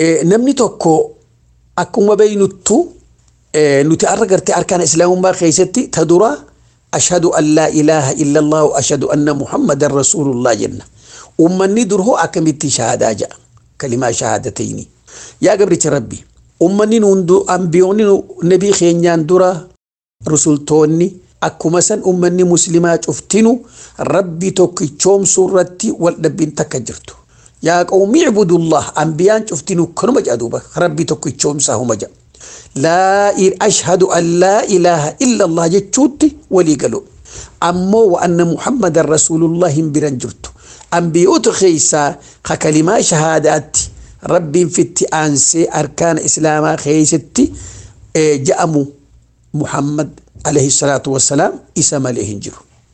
namni tokko akkuma beeynuttu nuti arra gartee arkaan islaamummaa keessatti ta dura ashhadu an laa ilaaha illa allah ashhadu anna muhammadan rasuulullah jenna ummanni durhoo akkamitti shahaadaa jedha kalimaa shahaadatayni yaa gabricha rabbi ummanni hundu ambiyoonni nabii keenyaan dura rusultoonni akkuma san ummanni muslimaa cuftinu rabbi tokkichoomsuu irratti wal dhabbiin takka jirtu yaa qawmi ibudullah ambiyaan cuftinu kanuma jedha duuba rabbi tokkichoomsaa huma jedha laa ashhadu an laa ilaaha illa allah jechuutti walii galu ammoo wa anna muhammadan rasuulullah hin biran jirtu ambiyoota keessaa ka kalimaa shahaadaatti rabbiin fitti aansee arkaana islaamaa keessatti ja'amu muhammad alayhi salaatu wassalaam isa malee hin jiru